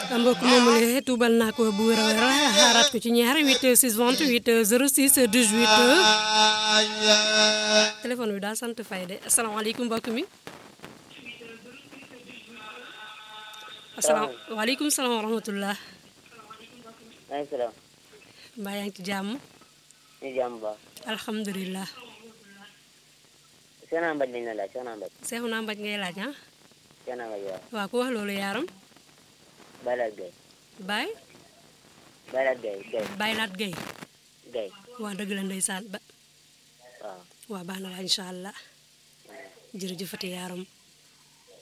mbokk moomu la tuubal naa ko bu wér a wér xaaraat ko ci ñaar 8 6 28 06 18 téléphone bi daal sant fay de asalaamaaleykum mbokk mi. asalaamaaleykum salaam wa rahmatulah. maaleykum salaam. mbaa yaa ngi ci jàmm. ñu jàmm ba. alhamdulilah. Soxna Mbaj lañ la laaj Soxna Mbaj. Seexu naa mbaj ngay laaj ah. Soxna Mbaj waaw. waaw ku wax loolu yaaram. Baylaat Gay. Baye. Baylaat Gay Gay. Baylaat Gay. Gay. waa dëgg la ndeysaan ba. waaw. waa baax na waa incha allah. jërëjëfati yaaram.